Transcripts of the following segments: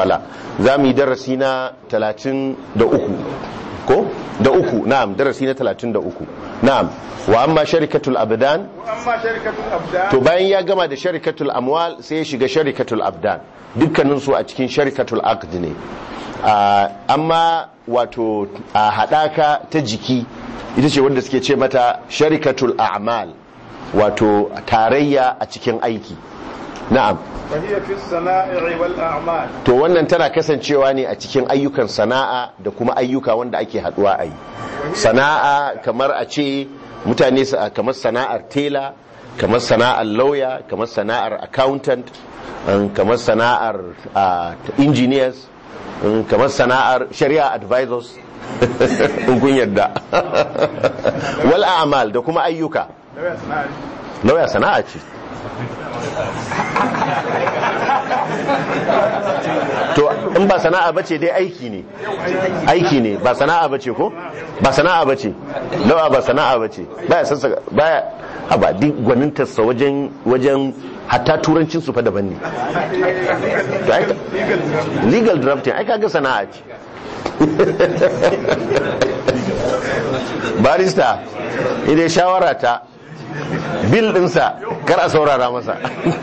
qala za mu yi darasi na 33 ko da uku na'am darasi na 33 na'am wa amma sharikatul abdan واما شركه الابدان to bayan ya gama da sharikatul amwal sai ya shiga sharikatul abdan dukkanin su a cikin sharikatul aqd ne Ah, amma wato a hadaka ta jiki ita ce wanda suke ce mata sharikatul a'mal wato tarayya a cikin aiki na'am فهي في الصنائع والاعمال to wannan tana kasancewa ne a cikin ayyukan sana'a da kuma ayyuka wanda ake haduwa a yi sana'a kamar a ce mutane su kamar sana'ar tela kamar sana'ar lauya kamar sana'ar accountant um, kamar sana'ar uh, engineers um, kamar sana'ar shari'a advisors in kun yadda wal a'mal da kuma ayyuka لو يصنع lauya sana'a ce to in ba sana'a bace dai aiki ne aiki ne ba sana'a bace ko ba sana'a bace lawa ba sana'a bace baya sassa baya a ba duk gwanintarsa wajen wajen hatta turancin su fa daban ne To ai- legal drafting ai kaga sana'a ce barista idan shawara ta bil dinsa kar a saurara masa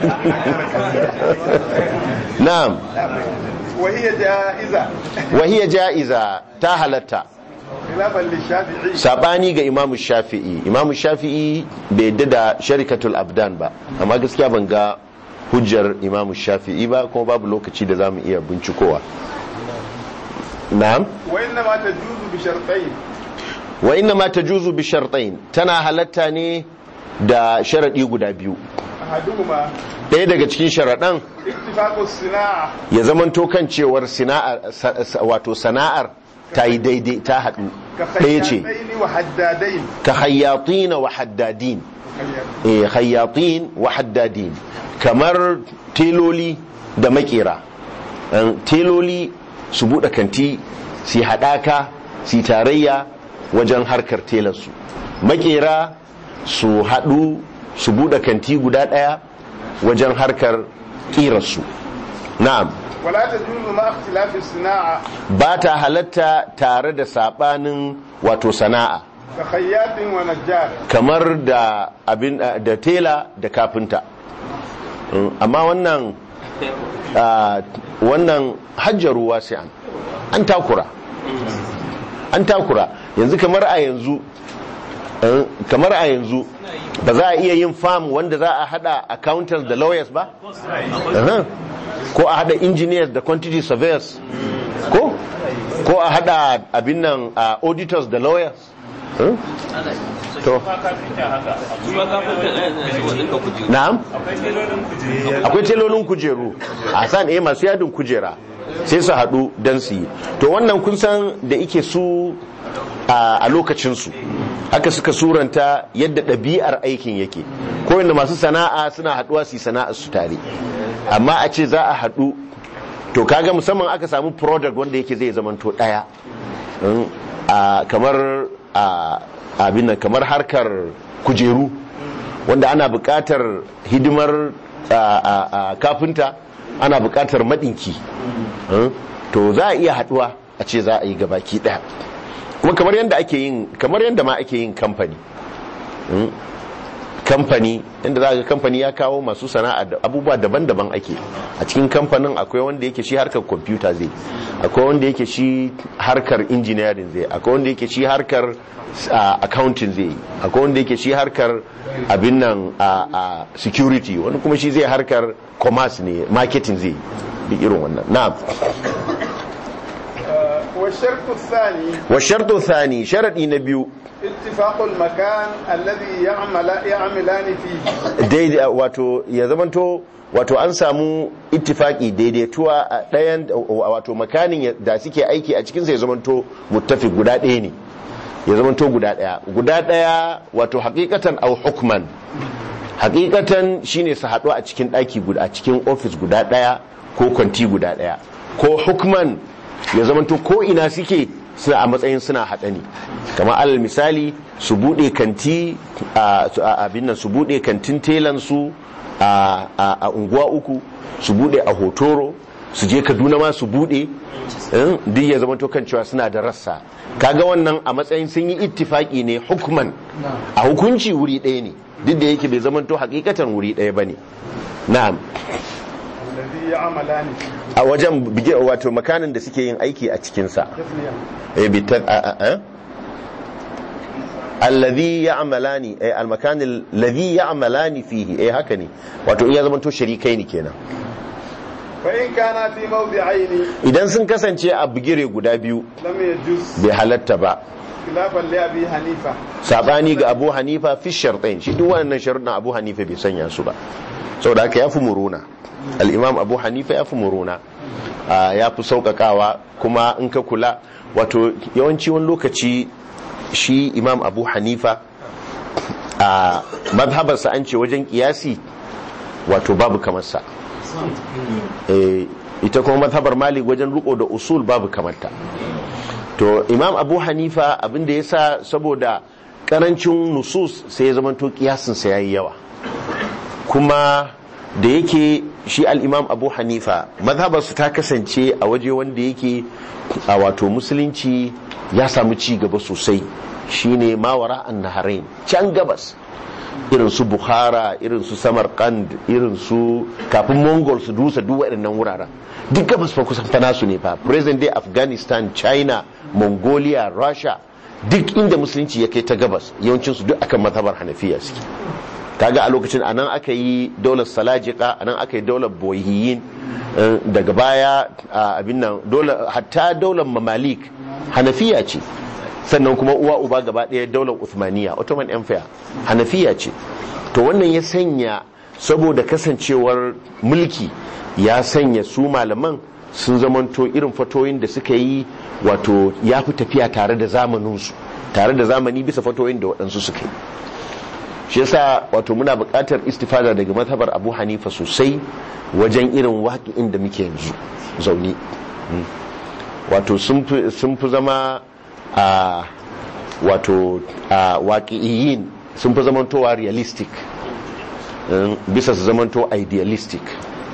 na'am وهي جائزه wahiya ja'iza ta halatta خلافا للشافعي sabani ga imamu shafi'i imamu shafi'i bai yadda da sharikatul abdan ba amma gaskiya ban ga hujjar imamu shafi'i ba kuma babu lokaci da zamu iya bincikowa na'am وانما تجوز بشرطين wa inna ma tajuzu bi shartain tana halatta ne da sharadi guda biyu احدهما ɗaya daga cikin sharaɗan اتفاق الصناعه ya zamanto kan cewar sana'ar sa- sa- wato sana'ar ta yi daidai ta haɗu ɗaya ce كخياطين وحدادين ka hayyatina wa haddadin eh hayyatin wa haddadin kamar teloli da makera An, teloli su buɗe kanti su yi haɗaka su yi tarayya wajen harkar telarsu makera su haɗu su buɗe kanti guda ɗaya wajen harkar ƙirarsu na'am ولا تجوز مع اختلاف الصناعه ba ta halatta tare da saɓanin wato sana'a كخياط ونجار kamar da abin da tela da kafinta Mm, amma wannan ah, wannan hajjaru wasi'an an takura an takura yanzu kamar a yanzu eh, kamar a yanzu ba za a iya yin farm wanda za a hada accountants da lawyers ba Aha. ko a hada engineers da quantity surveyors ko ko a hada abin nan ah, auditors da lawyers Eh? to na'am akwai telolin kujeru a san eh masu yadin kujera sai su haɗu don su yi to wannan kun san da ike su a a lokacinsu haka suka suranta yadda ɗabi'ar aikin yake ko yadda masu sana'a suna haɗuwa su yi sana'ar su tare amma a ce za a haɗu to kaga musamman aka samu product wanda yake zai zamanto ɗaya Mm, a kamar a abin nan kamar harkar kujeru wanda ana buƙatar hidimar a, a, a kafinta ana buƙatar maɗinki Mm, to za a iya haɗuwa a ce za a yi gabaki ɗaya kuma kamar yadda ake yin kamar yadda ma ake yin kamfani Mm, kamfani inda za ga kamfani ya kawo masu sana'a da abubuwa daban-daban ake a cikin kamfanin akwai wanda yake shi harkar kwamfuta zai akwai wanda yake shi harkar engineering zai akwai wanda yake shi harkar uh, accounting zai akwai wanda yake shi harkar abin nan a uh, uh, security wani kuma shi zai harkar commerce ne marketing zai duk irin wannan na'am والشرط الثاني wa shartu thani sharadi na biyu اتفاق المكان الذي يعمل يعملان فيه daidai wato ya zamanto wato an samu ittifaki daidaituwa a ɗayan wato makanin da suke aiki a cikinsa ya zamanto muttafi guda ɗaya ne ya zamanto guda ɗaya guda ɗaya wato hakikatan au hukman hakikatan shine su haɗu a cikin ɗaki guda a cikin ofis guda ɗaya ko kwanti guda ɗaya ko hukman ya zamanto ko ina suke suna a matsayin suna haɗa ne kamar alal misali su buɗe kanti a abin nan su buɗe kantin telan su a unguwa uku su buɗe a hotoro su je kaduna ma su bude eh, duk ya zama to kan cewa suna da rassa kaga wannan a matsayin sun yi ittifaki ne hukman a hukunci wuri ɗaya ne duk da yake bai zama to hakikatan wuri ɗaya bane na'am الذي يعملان فيه a wajen bige wato makanin da suke yin aiki a cikinsa تثنية eh bi ta a a a alladhi ya'malani eh almakan alladhi ya'malani fihi eh haka ne wato iya zama to sharikai ne kenan فإن كان في موضعين idan sun kasance a bigire guda biyu لم يجوز bai halatta ba خلافا لأبي حنيفة sabani ga Abu Hanifa fi shartain shi duk wannan sharuɗin Abu Hanifa bai sanya su ba saboda haka yafi muruna al-Imam Abu Hanifa yafi muruna Ah, yafi sauƙaƙawa kuma in ka kula wato yawanci wani lokaci shi Imam Abu Hanifa a madhabarsa an ce wajen kiyasi wato babu kamar sa Eh, ita kuma madhabar Malik wajen riko da usul babu kamarta to imam abu hanifa abinda ya sa saboda karancin nusus sai ya zamanto kiyasinsa ya yi yawa kuma da yake shi al'imam abu hanifa mazhabarsu ta kasance a waje wanda yake a wato musulunci ya samu ci gaba sosai shine mawara an naharain can gabas irin su bukhara irin su samarkand irin su kafin mongol su dusa duk waɗannan wuraren duk gabas fa kusan fa nasu ne fa present day afghanistan china mongolia russia duk inda musulunci ya kai ta gabas yawancin su duk akan mazhabar hanafiya suke kaga a lokacin anan aka yi daular salajika anan aka yi daular boyiyin eh, daga baya a abin nan daular hatta daular mamalik hanafiya ce sannan kuma uwa uba gaba ɗaya daular Uthmaniya Ottoman Empire hanafiya ce to wannan ya sanya saboda kasancewar mulki ya sanya su malaman sun zamanto irin fatoyin da suka yi wato ya fi tafiya tare da zamaninsu tare da zamani bisa fatoyin da waɗansu suka yi shi yasa wato muna buƙatar istifada daga mazhabar abu hanifa sosai wajen irin waƙi'in da muke yanzu zaune Mm. wato sun fi- sun fi zama a wato a waƙi'iyin sun fi zamantowa realistic Mm, bisa su zamanto idealistic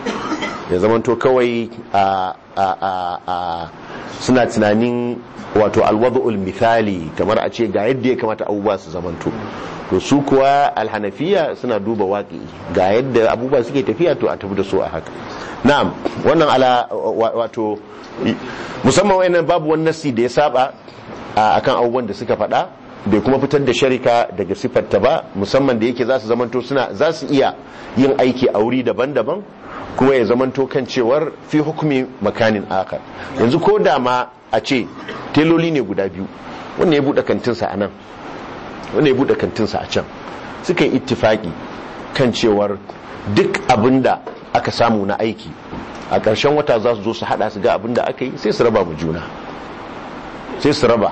ya zamanto kawai a a a a suna tunanin wato alwadu'ul misali kamar a ce ga yadda ya kamata abubuwa su zamanto to su kuwa alhanafiya suna duba waƙi ga yadda abubuwa suke tafiya to a tafi da su a haka na'am wannan ala wa- wato musamman wayannan babu wani nasi da ya saba a- akan abubuwan da suka faɗa bai kuma fitar da sharika daga siffarta ba musamman da yake za su zamanto suna za su iya yin aiki a wuri daban-daban kuma ya zamanto kan cewar fi hukumi makanin akar yanzu ko da ma a ce teloli ne guda biyu wanda ya buɗe kantinsa a nan wanda ya buɗe kantinsa a can suka yi ittifaki kan cewar duk abin da aka samu na aiki a ƙarshen wata za su zo su haɗa su ga abin da aka yi sai su raba mu juna sai su raba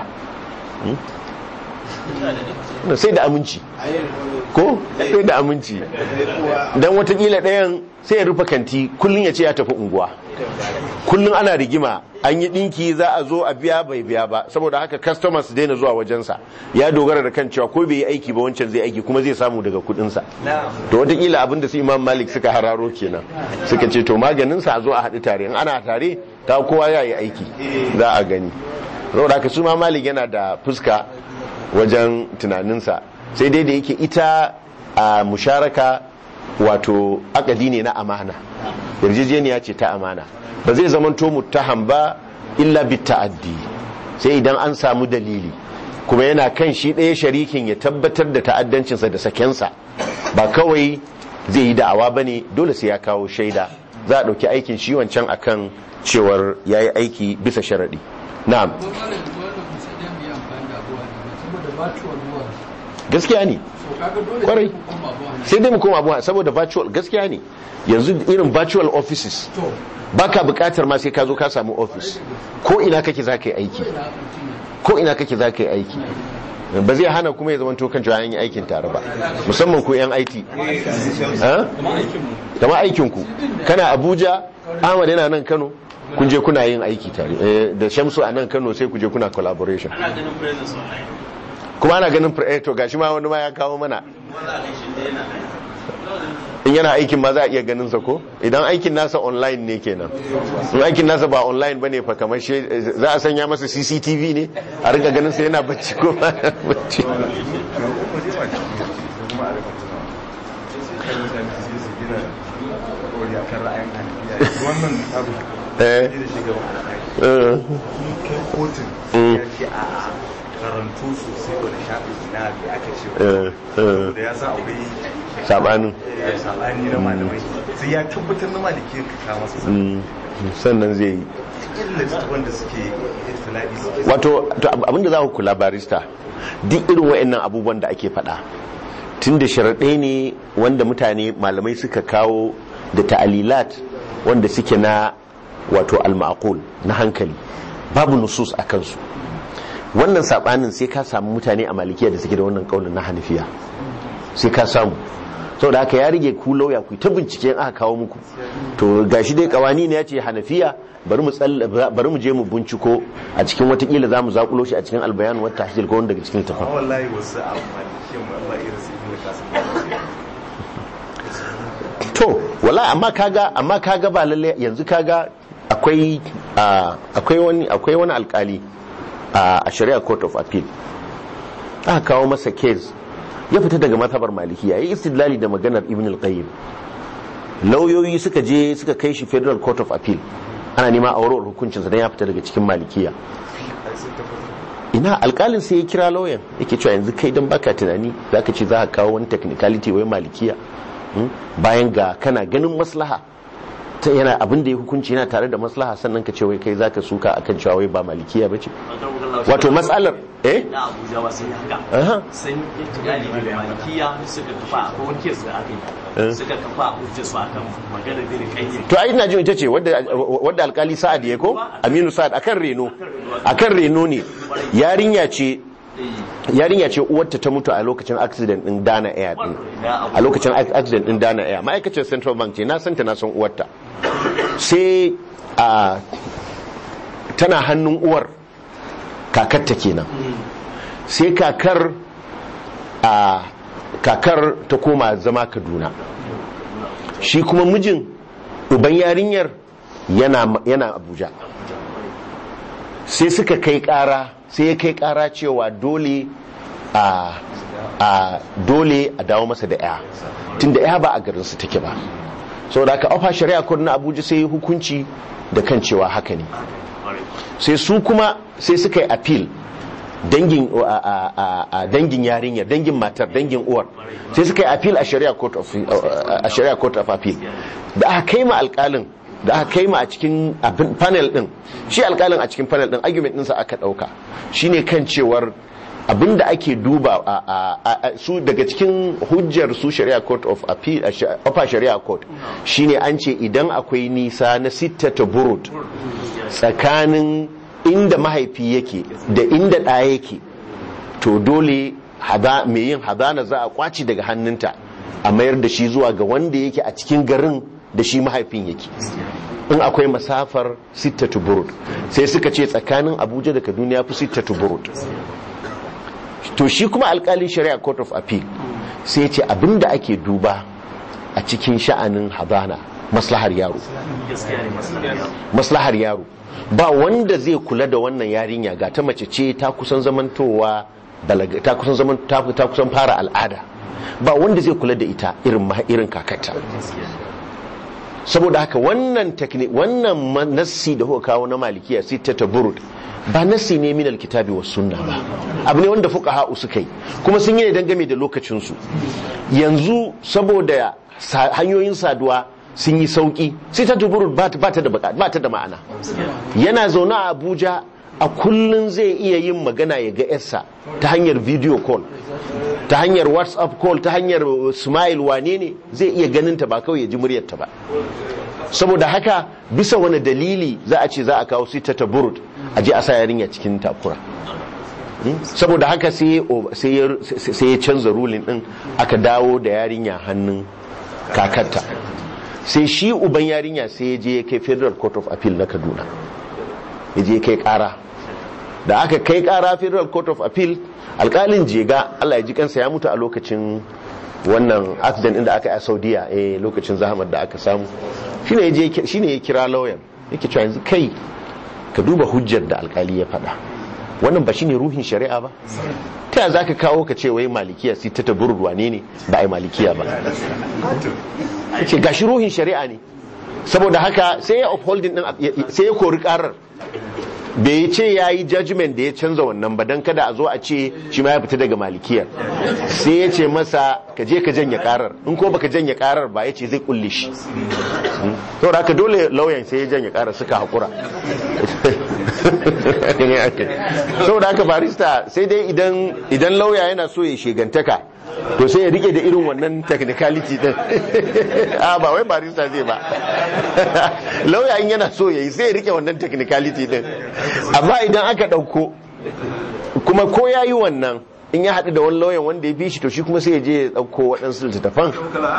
Hmm? sai da aminci ko sai da aminci don watakila ɗayan sai ya rufe kanti kullum ya ce ya tafi unguwa kullum ana rigima an yi ɗinki za a zo a biya bai biya ba saboda haka customers su daina zuwa wajensa ya dogara da kan cewa ko bai yi aiki ba wancan zai aiki kuma zai samu daga kuɗinsa to watakila abin da su imam malik suka hararo kenan suka ce to maganinsa a zo a haɗu tare in ana tare ta kowa ya yi aiki za a gani saboda haka su ma malik yana da fuska wajen tunaninsa sai dai da yake ita a musharaka wato akadi ne na amana yarjejeniya ce ta amana ba zai zamanto muttaham ba illa bit ta'addi sai idan an samu dalili kuma yana kan shi ɗaya sharikin ya tabbatar da ta'addancinsa da sakensa ba kawai zai yi da'awa ba ne dole sai ya kawo shaida za a ɗauki aikin shi wancan akan cewar ya yi aiki bisa sharaɗi na'am Ko malam wannan musa da mu yi amfani da abuwa ne saboda virtual world. gaskiya ne So kaga dole Kwarai. sai ku koma abuwa ne. sai dai mu koma abuwa saboda virtual gaskiya ne yanzu irin virtual offices To, baka bukatar ma sai ka zo ka samu office ko ina kake za ka yi aiki ina mutum ne. ko ina kake za ka yi aiki ba zai hana kuma ya zama to kan cewa an yi aikin tare ba musamman ku yan IT ha? kama aikin ku kana Abuja Ahmad yana nan Kano kun je kuna yin aiki tare Eh, da Shamsu a nan Kano sai ku je kuna collaboration ana ganin presence online kuma ana ganin pre- eh, to gashi ma wani ma ya kawo mana wala ne shi da yana in yana aikin ma za a iya ganin sa ko idan aikin nasa online ne kenan in aikin nasa ba online bane fa kamar shi za a sanya masa CCTV ne a rinka ganin sa yana bacci ko ba yana bacci wannan abu eh da shugaban alƙali eh, kai kotun Mm. ya ce a karantu sosai wani shafi na da aka ce eh, eh, da ya san akwai sabanin eh, sabani na malamai sai ya tabbatar na maliki ka kawo masa mm, sannan zai yi illa wanda suke itilai suke wato to ab- abinda za ku kula barista duk irin wa'annan abubuwan da ake faɗa tun da sharaɗai ne wanda mutane malamai suka kawo da ta'alilat wanda suke na wato al-ma'qul na hankali babu nusus a kansu wannan sabanin sai ka samu mutane a malikiya da suke da wannan kaunin na hanafiya sai ka samu saboda haka ya rige ku lauya ku ta bincike in aka kawo muku to gashi dai kawani ne ya ce hanafiya bari mu tsalla- bari mu je mu binciko a cikin watakila za mu zakulo shi a cikin albayan wata tahsil ko wanda daga cikin amma tafan wallahi wasu a malikin ba irin su ibn kasim to wala amma kaga amma kaga ba lalle yanzu kaga akwai ah, akwai wani akwai wani alkali a a shari'a court of appeal aka kawo masa case ya fita daga mazhabar malikiya yayi istidlali da maganar ibn al-qayyim lauyoyi suka je suka kai shi federal court of appeal ana nema a warware hukuncinsa don ya fita daga cikin malikiya ina alkalin sai ya kira lauyan yake cewa yanzu kai don baka tunani za ka ce za ka kawo wani technicality wai malikiya hmm? bayan ga kana ganin maslaha ta yana abin da ya hukunci yana tare da maslaha sannan ka ce wai kai za ka suka akan cewa wai ba malikiya ba ce wato matsalar eh na abuja ba sun yi Aha. haka sun yi tunani da malikiya suka kafa a kowane kes da aka Eh. yi suka kafa a hujjar su akan magana da kayyar to ai ina jin ita ce wadda wadda alkali sa'ad ya ko aminu sa'ad akan reno akan reno ne yarinya ce yarinya ce uwarta ta mutu a lokacin accident din Dana Air din a lokacin accident din Dana Air ma'aikacin Central Bank ce na san ta na san uwarta sai a tana hannun uwar kakarta kenan sai kakar a kakar ta koma zama Kaduna shi kuma mijin uban yarinyar yana yana Abuja sai suka kai kara sai ya kai kara cewa dole a a dole a dawo masa da ya tunda ya ba a garinsu take ba saboda haka ofa shari'a court na Abuja sai ya hukunci da kan cewa haka ne sai su kuma sai suka yi appeal dangin a- a- a- a dangin yarinyar dangin matar dangin uwar sai suka yi appeal a shari'a court of a shari'a court of appeal da aka kai ma alkalin da aka kai ma a cikin abin- panel din shi alkalin a cikin panel din argument ɗinsa aka ɗauka shine kan cewar abinda ake duba a, a, a, a- su daga cikin hujjar su shari'a court of appeal a sha- upper shari'a court shine an ce idan akwai nisa na sittata burud tsakanin inda mahaifi yake da inda ɗa yake to dole hada- mai yin hadana za a kwaci daga hannunta a mayar da shi zuwa ga wanda yake a cikin garin da shi mahaifin yake in akwai masafar sittatu burud sai suka ce tsakanin abuja da kaduna ya fi sittatu burud to shi kuma alkalin shari'a court of appeal sai ya ce abinda ake duba a cikin sha'anin hadana maslahar yaro gaskiya ne masu maslahar yaro ba wanda zai kula da wannan yarinya ga ta mace ce ta kusan zamantowa balaga ta kusan zaman ta, ta kusan fara al'ada ba wanda zai kula da ita irin ma- irin kakarta saboda haka wannan technique wannan ma- nassi da kuka kawo na malikiya sai ta taburud ba nassi ne min alkitabi was sunna ba abu ne wanda fuqaha suka yi kuma sun yi ne dangane da lokacin su yanzu saboda sa- hanyoyin saduwa sun yi sauki sai ta taburud ba ta ba ta da buka- ba ta da ma'ana yana zaune a Abuja a kullun zai iya yin magana ya ga yarsa ta hanyar video call ta hanyar whatsapp call ta hanyar uh, smile wane ne zai iya ganin ta ba kawai ya ji muryarta ba saboda haka bisa wani dalili za a ce za a kawo sita ta burud a je a sa yarinya cikin takura Hmm? saboda haka sai ya o- sai ya sai ya canza rulin din aka dawo da yarinya hannun kakarta sai shi uban yarinya sai ya je ya kai federal court of appeal na kaduna ya je ya kai kara da aka kai kara federal court of appeal alkalin jega allah ya ji kansa ya mutu a lokacin wannan accident din da aka yi a saudiya eh lokacin zahamar da aka samu shine ya je shine ya kira lauyan yake cewa yanzu kai ka duba hujjar da alkali ya faɗa wannan ba shine ruhin shari'a ba ta yaya zaka kawo ka ce wai malikiya sai ta taburruwa ne ne ba ai malikiya ba ce gashi ruhin shari'a ne saboda haka sai ya upholding din sai ya kori karar bai ce ya yi judgment da ya canza wannan ba don kada a zo a ce shi ma ya fita daga malikiyar sai ya ce masa ka je ka janye karar in ko baka janye karar ba ya ce zai kulle shi saboda haka dole lauyan sai ya janye karar suka haƙura saboda haka barista sai dai idan lauya yana so ya shegantaka to sai ya rike da irin wannan technicality din a ba wai barista zai ba lauya in yana so ya yi sai ya rike wannan technicality din amma idan aka ɗauko kuma ko ya yi wannan in ya haɗu da wani lauyan wanda ya fi shi to shi kuma sai ya je ya ɗauko waɗansu littattafan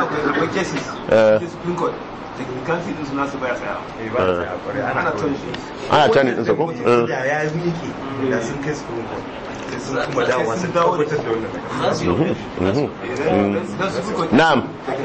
ana tani ɗinsa ko? da ya yi miki da sun kai su sun kuma dawowa sun tabbatar da wannan na'am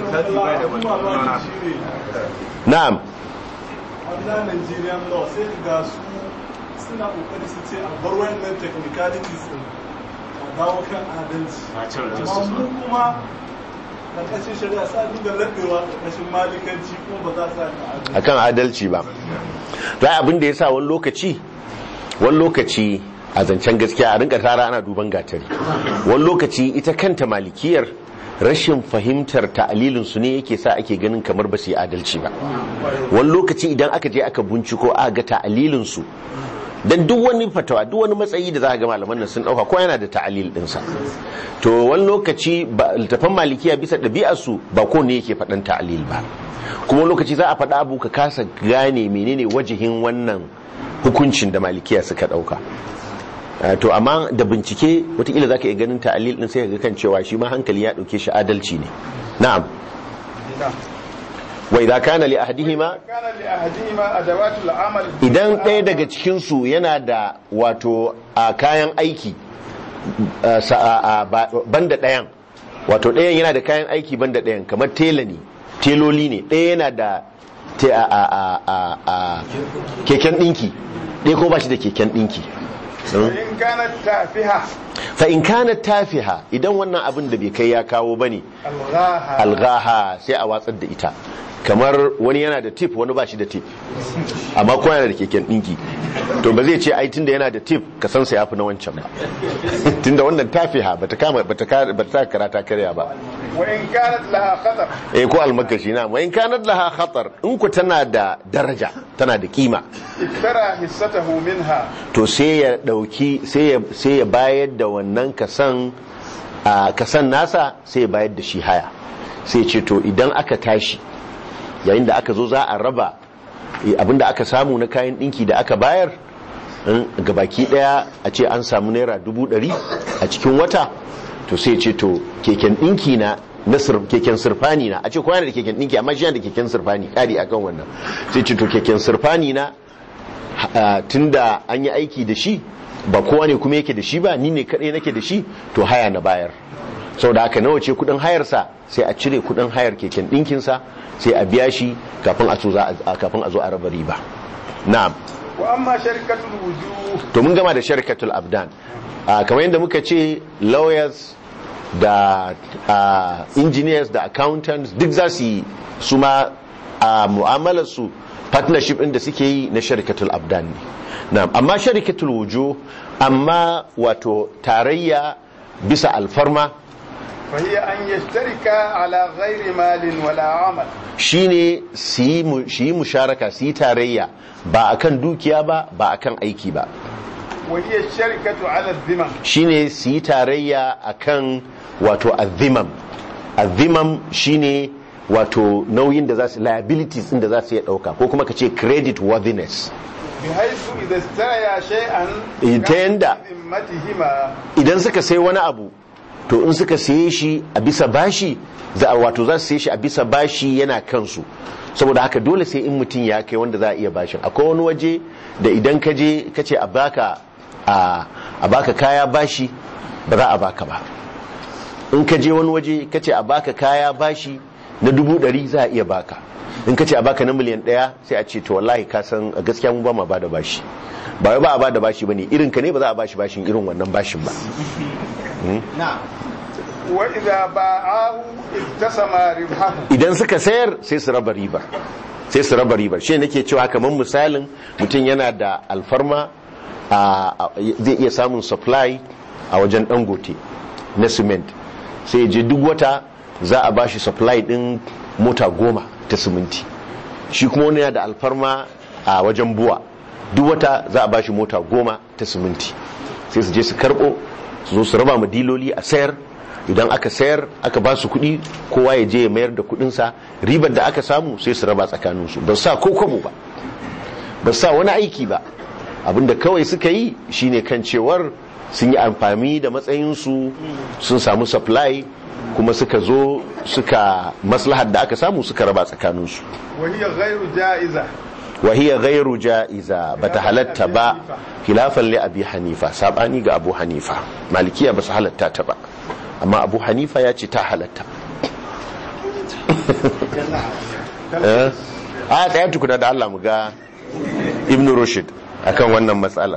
na'am Under Nigerian law sai ga su suna kokari su ce a bar wannan technicalities din a dawo kan adalci. Amma mu kuma na kashin shari'a sa dinga laɓewa ƙarƙashin malikanci kuma ba za su sa akan adalci ba to ai abin da ya sa wani lokaci wani lokaci a zancen gaskiya a rinka tara ana duban gatari wani lokaci ita kanta malikiyar rashin fahimtar ta'alilin su ne yake sa ake ganin kamar ba su yi adalci ba wani lokaci idan aka je aka binciko aka ga ta'alilin su dan duk wani fatawa duk wani matsayi da za ga malaman nan sun dauka ko yana da ta'alil dinsa to wani lokaci littafan malikiya bisa ɗabi'ar su ba ko ne yake faɗan ta'alil ba kuma wani lokaci za a faɗa abu ka kasa gane menene wajihin wannan hukuncin da malikiya suka ɗauka to amma da bincike watakila za ka iya ganin ta'alil din sai ka ga kan cewa shi ma hankali ya ɗauke shi adalci ne na'am wa idza kana li ahadihima kana li ahadihima adawatul amal idan ɗaya daga cikin su yana da wato a kayan aiki banda ɗayan wato ɗayan yana da kayan aiki banda ɗayan kamar tela ne teloli ne ɗaya yana da keken ɗinki ɗaya ko ba shi da keken ɗinki in kana tafiha fa in kana tafiha idan wannan abin da bai kai ya kawo bane alghaha algaha sai a watsar da ita kamar wani yana da tip wani ba shi da tip amma ko yana da keken dinki to ba zai ce ai tunda yana da tip ka san sa yafi na wancan ba tunda wannan tafiha bata kama bata bata karata karya ba wa in kanat laha khatar eh ko almakashi na wa in kanat laha khatar in ku tana da daraja tana da kima iktara hissatahu minha to sai ya dauki sai ya sai ya bayar da wannan kasan a kasan nasa sai ya bayar da shi haya sai ya ce to idan aka tashi yayin da aka zo za a raba abinda aka samu na kayan dinki da aka bayar ga baki daya a ce an samu naira dubu dari a cikin wata to sai ce to keken dinki na na keken sirfani na a ce kowa da keken dinki amma shi yana da keken sirfani kari akan wannan sai ce to keken sirfani na tunda an yi aiki da shi ba kowa ne kuma yake da shi ba ni ne kadai nake da shi to haya na bayar sau da aka nawa ce kudin hayarsa sai a cire kudin hayar keken dinkinsa sai a biya shi kafin a zo a raba riba na'am wa amma sharikatul wujuh to mun gama da sharikatul abdan kamar yadda muka ce lawyers da engineers da accountants duk za su yi su ma a mu'amalar su partnership ɗin da suke yi na sharikatul abdan ne na'am amma sharikatul wujuh amma wato tarayya bisa alfarma فهي أن يشترك على غير مال ولا عمل shine su yi musharaka su yi tarayya ba akan dukiya ba ba akan aiki ba وهي الشركة على الذمم shine su yi tarayya akan wato azimam azimam shine wato nauyin da za su liabilities din da za su iya dauka ko kuma ka ce credit worthiness بحيث إذا استريا شيئا ta yanda ذمتهما idan suka sai wani abu to in suka saye shi a bisa bashi za a wato za su saye shi a bisa bashi yana kansu saboda haka dole sai in mutum ya kai wanda za a iya bashin akwai wani waje da idan ka je ka ce a baka a baka kaya bashi ba za a baka ba in ka je wani waje ka ce a baka kaya bashi na dubu ɗari za a iya baka in ka ce a baka na miliyan ɗaya sai a ce to wallahi ka san a gaskiya mu ba ma ba da bashi ba wai ba a ba da bashi bane irin ka ne ba za a bashi bashin irin wannan bashin ba wa idza ba'ahu iktasama ribhahu idan suka sayar sai su raba ribar sai su raba ribar shi nake cewa kamar misalin mutum yana da alfarma a zai iya samun supply a wajen dangote na cement sai ya je duk wata za a bashi supply din mota goma ta siminti shi kuma wani yana da alfarma a wajen buwa duk wata za a bashi mota goma ta siminti sai su je su karbo su zo su raba ma diloli a sayar idan aka sayar aka ba su kuɗi kowa ya je ya mayar da kuɗinsa ribar da aka samu sai su raba tsakaninsu ba sa ko kwabo ba ba sa wani aiki ba abinda kawai suka yi shine kan cewar sun yi amfani da matsayinsu sun samu supply kuma suka zo suka maslahar da aka samu suka raba tsakaninsu wa hiya ghairu ja'iza وهي غير جائزة بتحلت با خلافا لأبي حنيفة سابعني ga أبو حنيفة مالكية بس حلت تبا أما أبو حنيفة ياتي تا حلت a tsaya tukuna da Allah mu ga Ibn Rushd akan wannan matsalar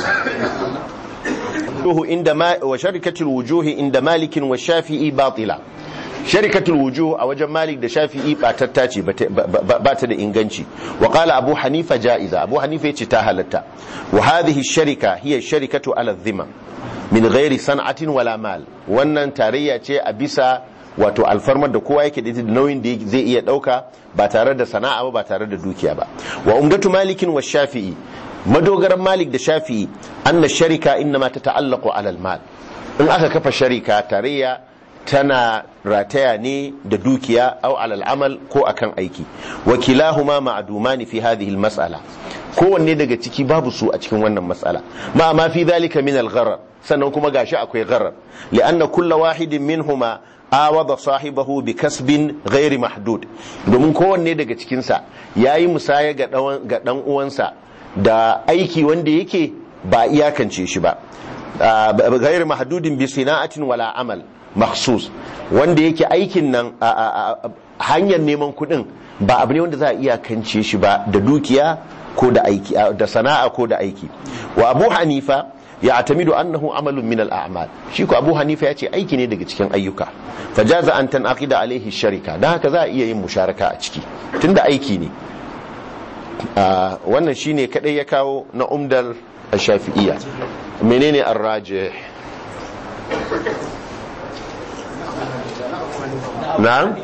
inda ma wa sharikatul wujuhi inda malikin wa shafi'i batila sharikatul wujuh a wajen malik da shafi'i batatta ce ba ta da inganci wa qala abu hanifa ja'iza abu hanifa yace ta halatta wa hadhihi sharika hiya sharikatu ala dhimam min ghairi san'atin wala mal wannan tarayya ce a bisa wato alfarmar da kowa yake da nauyin da zai iya dauka ba tare da sana'a ba ba tare da dukiya ba wa umdatu malikin wa shafi'i madogaran malik da shafi'i anna sharika innama tata'allaqu ala al-mal in aka kafa sharika tarayya tana rataya ne da dukiya au alal amal ko akan aiki wakilahuma ma'dumani fi hadhihi al-mas'ala kowanne daga ciki babu su a cikin wannan mas'ala ma ma fi dhalika min al-gharar sannan kuma gashi akwai gharar li'anna kullu wahidin minhuma awada sahibahu bi kasbin ghairi mahdud domin kowanne daga cikin sa yayi musaya ga ga dan uwansa da aiki wanda yake ba iyakance shi ba ghairi mahdudin bi sina'atin wala amal maksus wanda yake aikin nan hanyar neman kudin ba abu ne wanda za a iya kance shi ba da dukiya ko da aiki da sana'a ko da aiki wa abu hanifa ya atamidu annahu amalun min al-a'mal shi ko abu hanifa ya ce aiki ne daga cikin ayyuka fajaza an tanaqida alaihi sharika dan haka za a iya yin musharaka a ciki tunda aiki ne wannan shine kadai ya kawo na umdal shafi'iyya menene ar-rajih na'am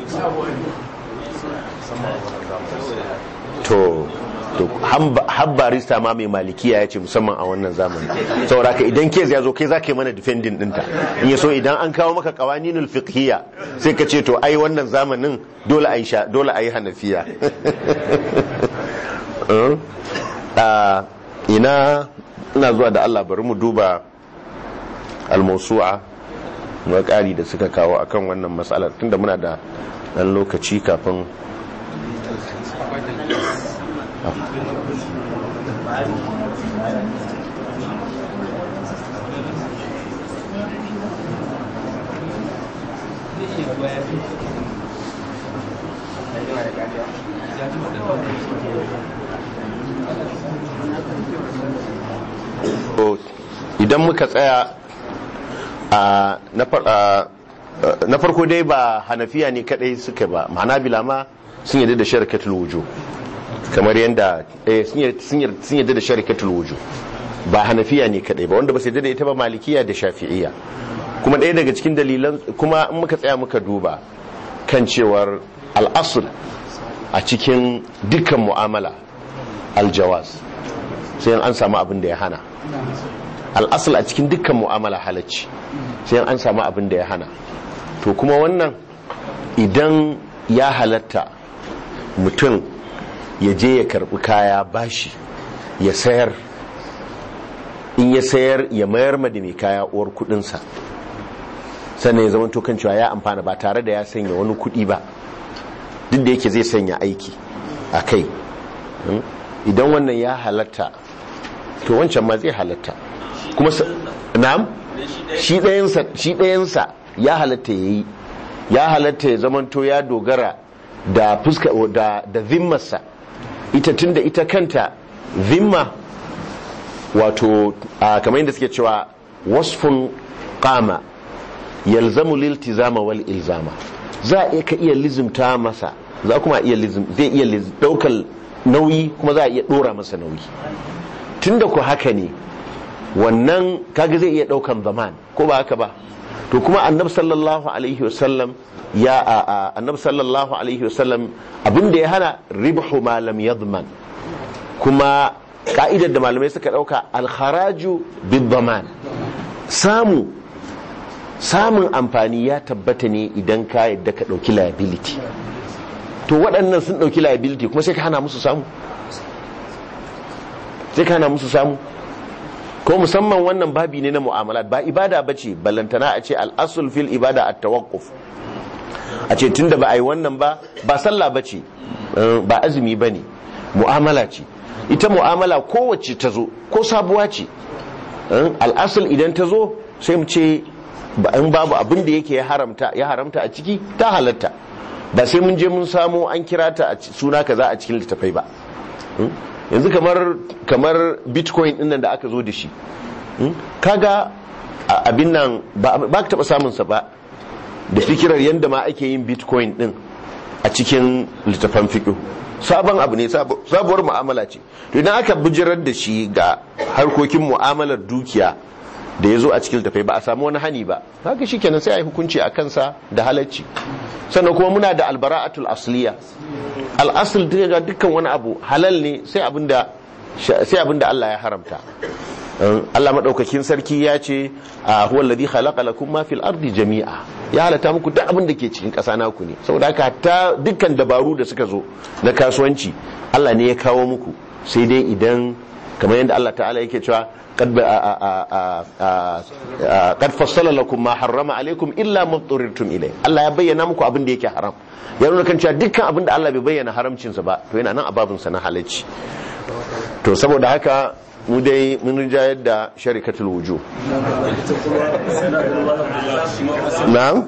to to habbarista ma mai malikiya ya ce musamman a wannan zamani saboda ka idan kes ya zo kai za ka yi mana defending dinta in ya so idan an kawo maka kawaninul fiqhiyya sai ka ce to ai wannan zamanin dole a yi sha dole a yi hanafiya ina ina zuwa da Allah bari mu duba al-mawsu'a na ƙari da suka kawo akan wannan matsalar tunda muna da ɗan lokaci kafin idan muka tsaya na farko dai ba hanafiya ne kadai suka ba ma'ana bilama sun yadda da sharikatul wujo kamar yadda sun yadda da sharikatul wujo ba hanafiya ne kadai ba wanda ba su yadda da ita ba malikiya da shafi'iya kuma ɗaya daga cikin dalilan kuma in muka tsaya muka duba kan cewar al'asul a cikin dukkan mu'amala aljawaz sai an samu abin da ya hana al'asul a cikin dukkan mu'amala halacci sai an samu abin da ya hana to kuma wannan idan ya halatta mutum ya je ya karbi kaya bashi ya sayar in ya sayar ya mayar ma da mai kaya uwar kudinsa sannan ya zama kan cewa ya amfana ba tare da ya sanya wani kudi ba duk da yake zai sanya aiki a kai idan wannan ya halatta to wancan ma zai halatta kuma na'am shi ɗayansa shi ɗayansa ya halatta yayi ya halatta ya zamanto ya dogara da fuska da da zimmarsa ita tunda ita kanta zimma wato a kamar yadda suke cewa wasfun qama yalzamu liltizama wal ilzama za a ka iya lizimta masa za kuma iya lizim zai iya liz- daukar nauyi kuma za a iya dora masa nauyi tunda ku haka ne wannan kaga zai iya daukan zaman ko ba haka ba to kuma annabi sallallahu alaihi wasallam ya a a- annabi sallallahu alaihi wasallam abinda ya hana ribhu ma lam yadman kuma ka'idar da malamai suka dauka alkharaju bid-daman samu samun amfani ya tabbata ne idan ka yadda ka dauki liability to waɗannan sun dauki liability kuma sai ka hana musu samu sai ka hana musu samu ko musamman wannan babi ne na mu'amalat ba ibada bace ballantana a ce al-asl fil ibada at-tawaqquf a ce tunda ba a yi wannan ba ba sallah bace eh, ba azumi bane mu'amala ce ita mu'amala kowace ta zo ko sabuwa ce eh, al-asl idan ta zo sai mu ce ba in babu abin da yake ya haramta ya haramta a ciki ta halatta ba sai mun je mun samo an kira ta a ci- suna kaza a cikin littafai ba Hmm? yanzu kamar kamar bitcoin din nan da aka zo da shi Hmm? kaga a- abin nan ba ba ka taba samun sa ba da fikirar yanda ma ake yin bitcoin din a cikin littafan fiqh sabon abu ne sabo- sabuwar mu'amala ce to idan aka bijirar da shi ga harkokin mu'amalar dukiya da ya zo a cikin littafai ba a samu wani hani ba haka shikenan sai a yi hukunci a kansa da halacci sannan kuma muna da albara'atul asliya al'asul daga dukkan wani abu halal ne sai abinda sai abinda Allah ya haramta Um, Allah madaukakin sarki ya ce a huwa alladhi khalaqa lakum ma fil ardi jami'a ya halatta muku duk abin da ke cikin ƙasa naku ne saboda haka hatta dukkan dabaru da suka zo na kasuwanci Allah ne ya kawo muku sai dai idan kamar yadda Allah ta'ala yake cewa قد قد فصل لكم ما حرم عليكم الا ما اضطررتم اليه Allah ya bayyana muku abin da yake haram ya nuna kan cewa dukkan abin da Allah bai bayyana haramcin sa ba to yana nan a babin sa na halacci to saboda haka mu dai mun rijayar da sharikatul wuju na'am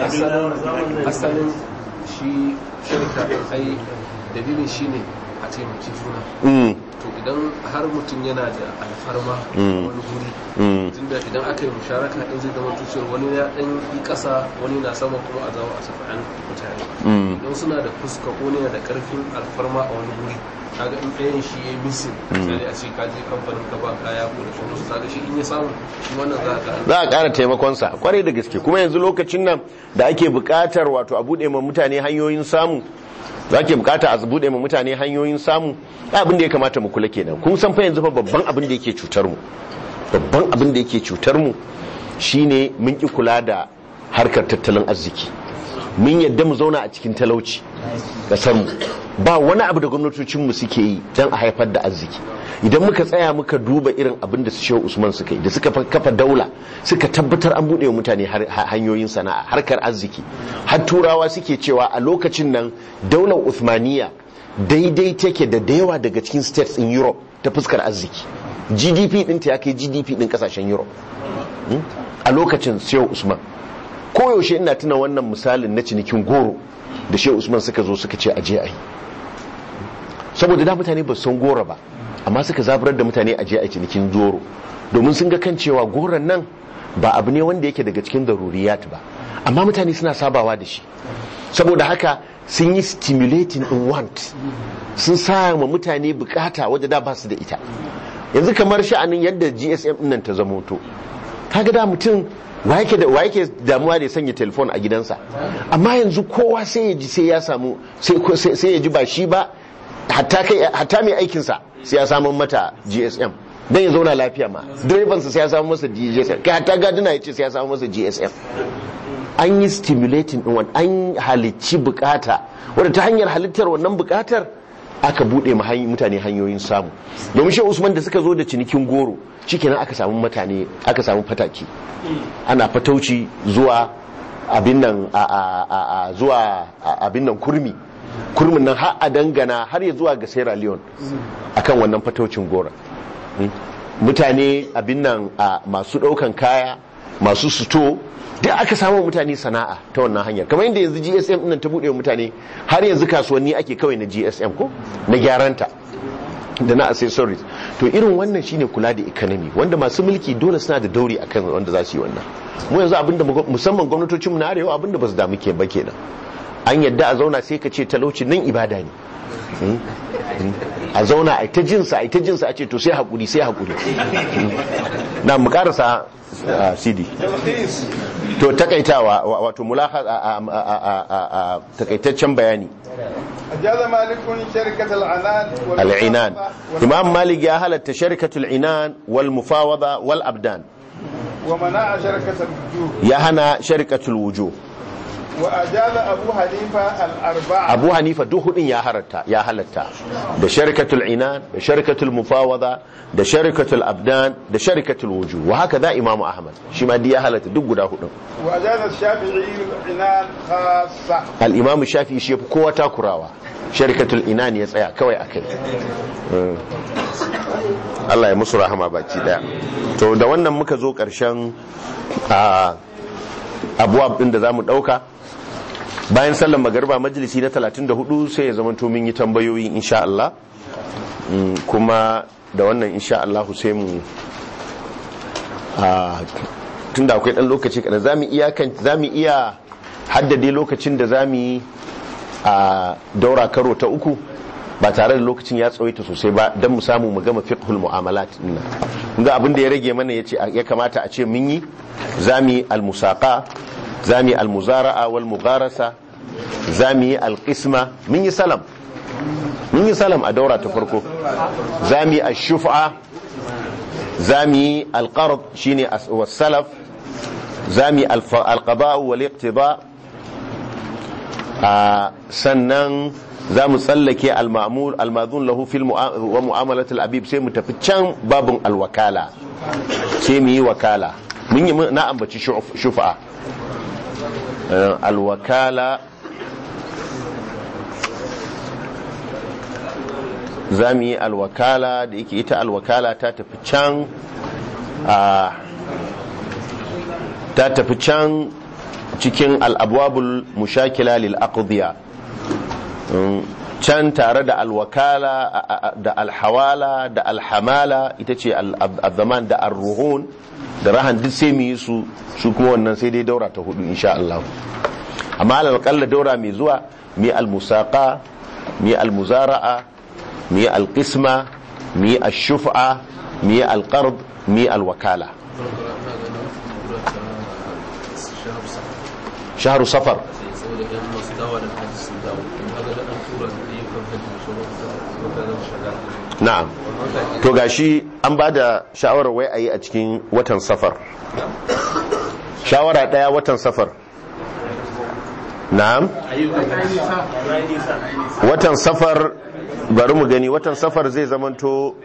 asalin shi shirka ai dalilin shi ne a taimaki juna mm to idan har mutum yana da alfarma a Mm. wani guri mm tunda idan aka yi musharaka din zai zama tuciyar wani ya dan yi kasa wani na sama kuma a zama a safa'an mutane mm idan suna da fuska ko ne da karfin alfarma a wani guri kaga in ɗayan shi ya yi misin misali a ce ka je kamfanin ka ba kaya ko da sauransu kaga shi in ya samu shi wannan za ka za a ƙara taimakonsa kwarai da gaske kuma yanzu lokacin nan da ake buƙatar wato a buɗe ma mutane hanyoyin samu za ke buƙata a buɗe ma mutane hanyoyin samu abin da ya kamata mu kula kenan kun san fa yanzu fa babban abin da yake cutar mu babban abin da yake cutar mu shine mun ki kula da harkar tattalin arziki mun yadda mu zauna a cikin talauci kasar mu ba wani abu da gwamnatocin mu suke yi don a haifar da arziki idan muka tsaya muka duba irin abin da su shehu usman suka yi da suka fa- kafa daula suka tabbatar an buɗe wa mutane har- ha- hanyoyin sana'a harkar arziki har turawa suke cewa a lokacin nan daular uthmaniya daidai take da da yawa daga cikin states in europe ta fuskar arziki gdp ɗinta ya kai gdp ɗin ƙasashen europe Hmm? a lokacin shehu usman koyaushe ina tuna wannan misalin na cinikin goro da shehu usman suka zo suka ce aje a yi saboda da mutane ba su san goro ba amma suka zaburar da mutane aje a cinikin goro domin sun ga kan cewa goron nan ba abu ne wanda yake daga cikin daruriyat ba amma mutane suna sabawa da shi saboda haka sun yi stimulating in want sun sa ma mutane bukata wadda da ba su da ita yanzu kamar sha'anin yadda gsm nan ta zamo to kaga da mutum wa yake da wa yake damuwa da ya sanya telefon a gidansa amma yanzu kowa sai ya ji sai ya samu sai sai- sai ya ji ba shi ba hatta kai hatta mai aikin sa sai ya samu mata GSM dan ya zauna lafiya ma direban sa sai ya samu masa GSM kai hatta gadina ya ce sai ya samu masa GSM an yi stimulating din wani an halicci bukata wadda ta hanyar halittar wannan bukatar aka bude ma hanyi- mutane hanyoyin samu domin shi usman da suka zo da cinikin goro shikenan aka samu mutane aka samu fataki ana fatauci zuwa abin nan a, a, a, a zuwa a- abin nan kurmi kurmin nan har a dangana har ya zuwa ga Sierra Leone akan wannan fataucin gora Mm. mutane abin nan a masu daukan kaya masu suto duk aka samu mutane sana'a ta wannan hanyar kamar yadda yanzu gsm nan ta buɗe wa mutane har yanzu kasuwanni ake kawai na gsm ko na gyaranta da na accessories to irin wannan shine kula da economy wanda masu mulki dole suna da dauri akan wanda za su yi wannan mu yanzu abinda mu- musamman gwamnatocinmu na arewa abinda ba su damu ke ba kenan an yadda a zauna sai ka ce talauci nan ibada ne Mm. Mm. a zauna a ta jinsa a ta jinsa a ce to sai hakuri sai hakuri Mm. na mu karasa ah, cd to takaitawa wa- wato mulaha a- a- a- a- a- a- takaitaccen bayani أجاز مالك شركة العنان al'inan imam malik ya halatta sharikatul inan wal mufawada wal abdan ومنع شركة الوجوه ya hana sharikatul wujo وأجاز أبو حنيفة الأربعة abu hanifa duk hudun ya halatta ya halatta da sharikatul inan da sharikatul mufawada da sharikatul abdan da sharikatul wujo wa haka za imam ahmad shi ma duk ya halatta duk guda hudun وأجاز الشافعي العنان خاصة al-imam shafi shi yafi kowa takurawa sharikatul inan ya tsaya kawai akai Mm. Allah ya musu rahama baki daya to da wannan muka zo karshen a abuwa din da zamu dauka bayan sallar magariba majalisi na 34 sai ya zama to mun yi tambayoyi insha Allah Mm, kuma da wannan insha Allah sai mu a tunda akwai dan lokaci kada zamu iya kan zamu iya haddade lokacin da zamu yi a daura karo ta uku ba tare da lokacin ya tsawaita sosai ba don mu samu mu gama fiqhul mu'amalat din nan kun ga abin da ya rage mana yace ya kamata a ce mun yi zami al-musaqa zami al-muzara'a wal mugharasa zami al-qisma mun yi salam mun yi salam a daura ta farko zami ash-shuf'a zami al-qard shine as- was-salaf zami al-fa- al-qada' wal-iqtida' a sannan za mu tsallake al-ma'mur al-madhun lahu fil mu'a- wa mu'amalatul abib sai mu tafi can babun al-wakala sai mu yi wakala mun yi na ambaci shuf- shufa Eh, al-wakala za mu yi al-wakala da yake ita al-wakala ta tafi can a ta tafi can cikin al'abwabul mushakila lil aqdiya Mm, can tare da alwakala a- a- da alhawala da alhamala ita ce al-zaman da arruhun da rahan duk sai mu yi su su kuma wannan sai dai daura ta hudu insha Allah amma alƙalla daura mai zuwa mi almusaqa mi almuzara'a mi alqisma mi ash-shuf'a mi alqard mi alwakala shahru safar saboda yan masu dawa da hajji sun dawo in ga da an tura da ayyukan hajji da sauran su ga zan shiga na'am to gashi an ba da shawarar wai a yi a cikin watan safar shawara daya watan safar na'am watan safar bari mu gani watan safar zai zamanto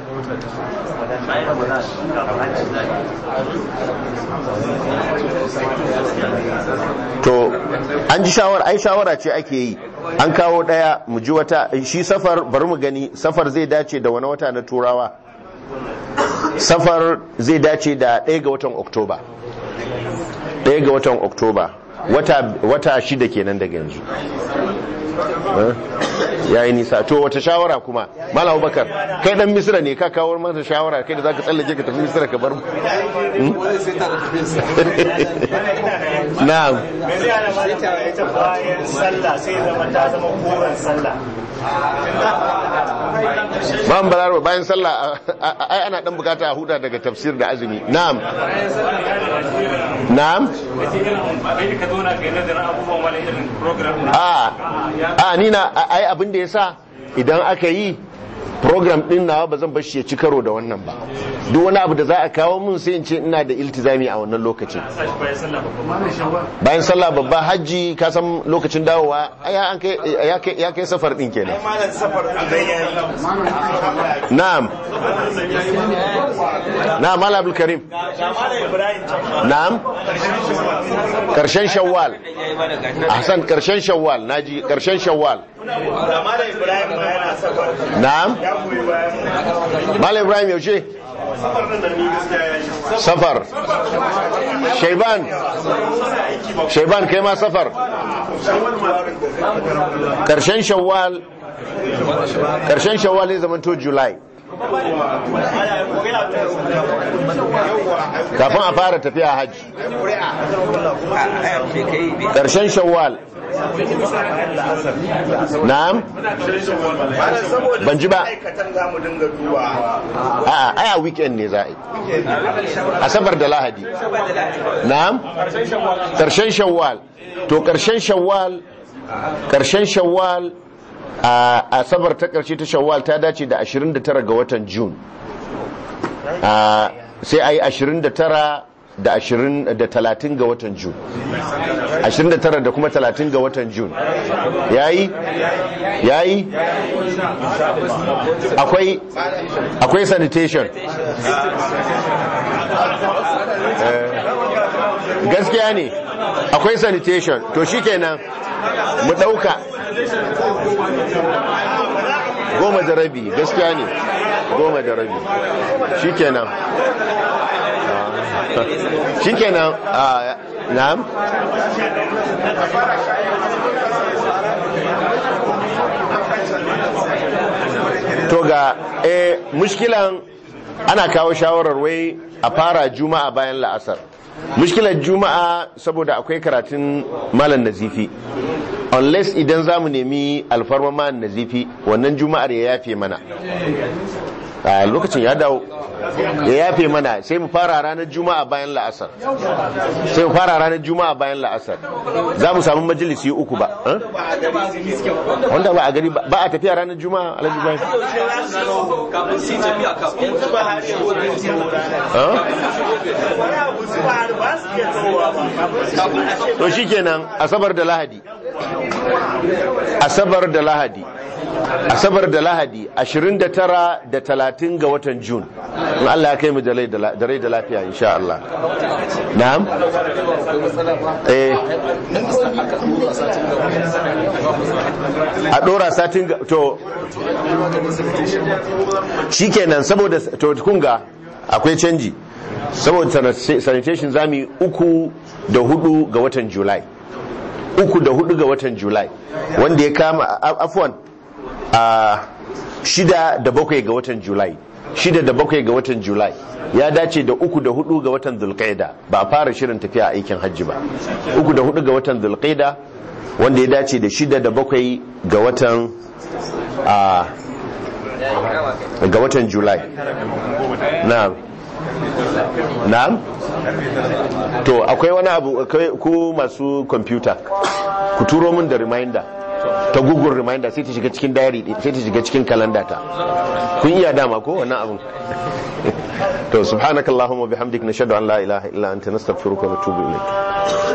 to an ji shawara ai shawara ce ake yi an kawo daya mu ji wata shi safar bari mu gani safar zai dace da wani wata na turawa safar zai dace da ɗaya ga watan oktoba ɗaya ga watan oktoba wata, wata shida kenan daga yanzu ya yi nisa to wata shawara kuma mala abubakar kai dan misira ne ka kawo masa shawara kai da za ka tsallake ka tafi misira ka bar mu wani sai ta da tafiyarsa na'am me zai hana mana ta ita bayan sallah sai zama ta zama koren sallah Ma'am Balaraba bayan sallah a- a- ai ana dan bukata a huta daga tafsir da azumi. Na'am. Na'am. kai ka zo na kai nazarin abubuwan wani irin program A a ni na a- ai abin da yasa idan aka yi program din nawa ba zan bar shi ya ci karo da wannan ba. Duk wani abu da za a kawo mun sai in ce ina da iltizami a wannan lokacin. sashi bayan sallah babban Bayan sallah babba hajji ka san lokacin dawowa ai an kai ya kai ya kai safar din kenan. malam safar idan ya yi Na'am. na mala abdul karim na'am karshen shawwal ahsan karshen shawwal naji karshen shawwal na'am mala ibrahim yaushe safar shaiban shaiban kai ma safar karshen shawwal karshen shawwal ya zama to july kafin a fara tafiya hajji karshen shawwal na'am ban ji ba a'a ai a weekend ne za a yi asabar da lahadi na'am karshen shawwal to karshen shawwal karshen shawwal a asabar ta karshe ta shawwal ta dace da 29 ga watan june sai a yi 29 da 20 da 30 ga watan june 29 da kuma 30 ga watan june yayi yayi akwai akwai sanitation gaskiya ne akwai sanitation to shikenan mu dauka goma da rabi gaskiya ne goma da rabi shikenan shikenan na'am to ga eh mushkilan ana kawo shawarar wai a fara juma'a bayan la'asar mushkilar juma'a saboda akwai karatun malam nazifi unless idan za mu nemi alfarma malam nazifi wannan juma'ar ya yafe mana a lokacin ya dawo ya yafe mana sai mu fara ranar juma'a bayan la'asar sai mu fara ranar juma'a bayan la'asar za mu samu majalisi uku ba wanda ba a gari ba a tafiya ranar juma'a alhaji bayan to shi kenan asabar da lahadi asabar da lahadi asabar da lahadi 29 da 30 ga watan jun in Allah ya kai mu da rai da lafiya insha Allah na'am eh a dora satin to shikenan saboda to kunga akwai canji saboda sanitation zami uku da hudu ga watan july uku da hudu ga watan july wanda ya kama afwan a shida da bakwai ga watan julai shida da bakwai ga watan julai ya dace da uku da hudu ga watan zulqaida ba a fara shirin tafiya aikin hajji ba uku da hudu ga watan zulqaida wanda ya dace da shida da bakwai ga watan a ga watan julai na'am na'am to akwai wani abu ku masu kwamfuta ku turo min da reminder ta google reminder sai ta shiga cikin diary sai ta shiga cikin kalanda ta kun iya dama ko wannan abun to subhanakallahumma bihamdik nashhadu an la ilaha illa anta nastaghfiruka wa natubu ilayk